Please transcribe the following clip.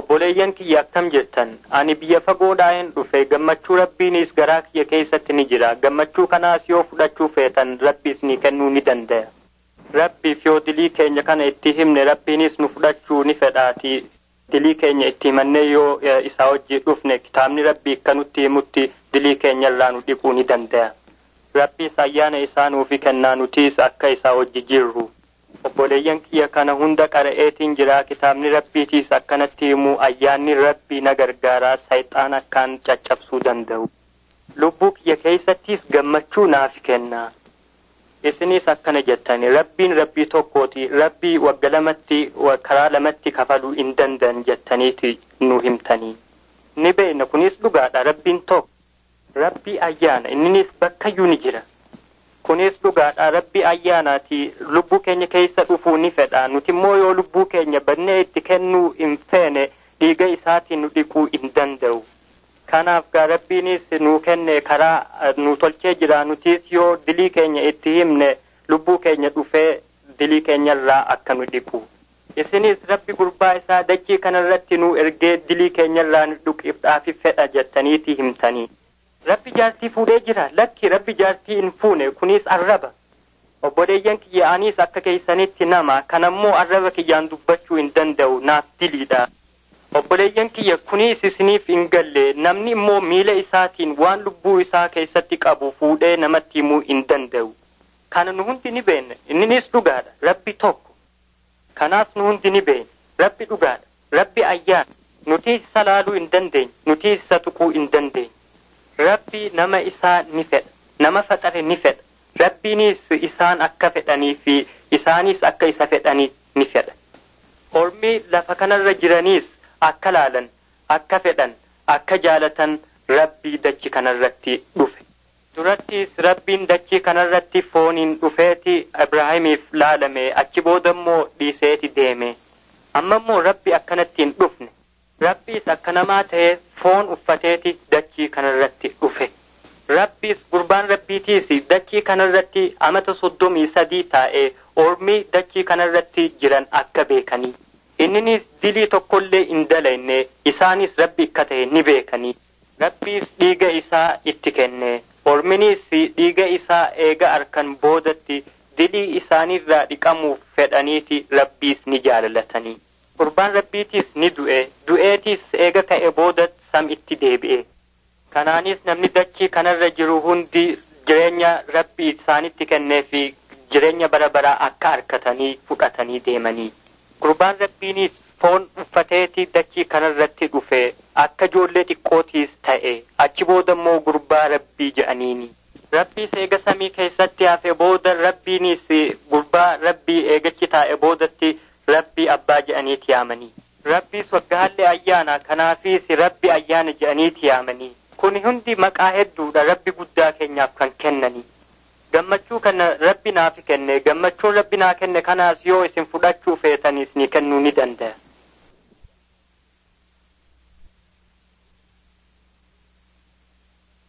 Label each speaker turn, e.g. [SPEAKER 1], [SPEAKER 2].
[SPEAKER 1] obboleeyyan kiyya akkam jettan ani biyya fagoodhaan dhufe gammachuu rabbiinis garaa kiyya keessatti ni jira gammachuu kanaas yoo fudhachuu feetan rabbiis ni kennuu ni danda'a rabbiif yoo dilii keenya kana itti himne rabbiinis nu fudhachuu ni fedhaati dilii keenya itti himannee yoo isaa wajji dhufne kitaabni rabbii akka nutti himutti dilii keenya irraa nu dhiquu ni danda'a rabbiis ayyaana isaa nuufi kennaa nutiis akka isaa wajji jirru obboleeyyan kiyya kana hunda qara'eetiin jira kitaabni rabbiitiis akkanatti himu ayyaanni rabbii na gargaaraa sayxaan akkaan caccabsuu danda'u lubbuu kiyya keessattis gammachuu naafi kennaa isinis akkana jettani rabbiin rabbii tokkooti rabbii wagga lamatti karaa lamatti kafaluu hin danda'an jettaniiti nu himtanii ni beekna kunis dhugaadha rabbiin tokko rabbii ayyaana inninis bakkayyuu ni jira kunis dhugaadha rabbii ayyaanaati lubbuu keenya keessa dhufuu ni fedha nuti immoo yoo lubbuu keenya bannee itti kennuu hin feene dhiiga isaatiin nu dhiquu hin danda'u kanaaf gaa rabbiinis nuu kenne karaa nu tolchee jira nutis yoo dilii keenya itti himne lubbuu keenya dhufee dilii keenyarraa akka nu dhiqu isinis rabbi gurbaa isaa dachii kanarratti nu ergee dilii keenyarraa nu dhuqiidhaafi fedha jettaniiti himtanii rabbi jaartii fuudhee jira lakki rabbi jaartii hin fuune kunis arraba obboleeyyan kiyya anis akka keeysanitti nama kanammoo arraba kiyyaan dubbachuu hin danda'u naaf diliidha obboleeyyan kiyya kunis isiniif hin galle namni immoo miila isaatiin waan lubbuu isaa keessatti qabu fuudhee namatti himuu hin danda'u kana nu hundi ni beekna inninis dhugaadha rabbi tokko kanaas nu hundi ni beekna rabbi dhugaadha rabbi ayyaana nuti isa laaluu hin dandeenye nuti isa tuquu hin dandeenye rabbi nama isaa ni fedha nama faxare ni fedha rabbiinis isaan akka fedhanii fi isaanis akka isa fedhanii ni fedha ormi lafa kanarra jiraniis akka laalan akka fedhan akka jaalatan rabbii dachi kanarratti dhufe durattis rabbiin dachii kanarratti fooniin dhufeeti ibraahimiif laalame achi booda immoo dhiiseeti deeme amma immoo rabbi akkanatti hin dhufne rabbiis akka namaa ta'ee foon uffateeti dachii kanarratti dhufe rabbiis gurbaan rabbiitiis dachii kanarratti amata soddomii sadii taa'ee ormii dachii kanarratti jiran akka beekanii inninis dilii tokkollee hin dalayne isaanis rabbi akka ta'e ni beekanii rabbiis dhiiga isaa itti kenne orminis dhiiga isaa eega arkan boodatti dilii isaanirraa dhiqamuuf fedhaniiti rabbiis ni jaalalatanii gurbaan rabbiitiis ni du'e du'eetiis eega ka'e booda sam itti deebi'e kanaanis namni dachii kanarra jiru hundi jireenya rabbi isaanitti kennee fi jireenya bara baraa akka arkatanii fudhatanii deemanii gurbaan rabbiinis foon uffateeti dachii kanarratti dhufe akka ijoollee xiqqootiis ta'e achi booda immoo gurbaa rabbii je'aniini rabbiis eega samii keessatti hafe booda rabbiinis gurbaa rabbii eegachi taa'e boodatti rabbii abbaa je'aniiti yaamanii rabbiis waggaallee ayyaana kanaafis rabbi ayyaana je'aniiti yaamanii kun hundi maqaa hedduudha rabbi guddaa keenyaaf kan kennanii gammachuu kana rabbi naaf kenne gammachuun rabbi naa kenne kanaas yoo isin fudhachuu feetanis ni kennuu ni danda'a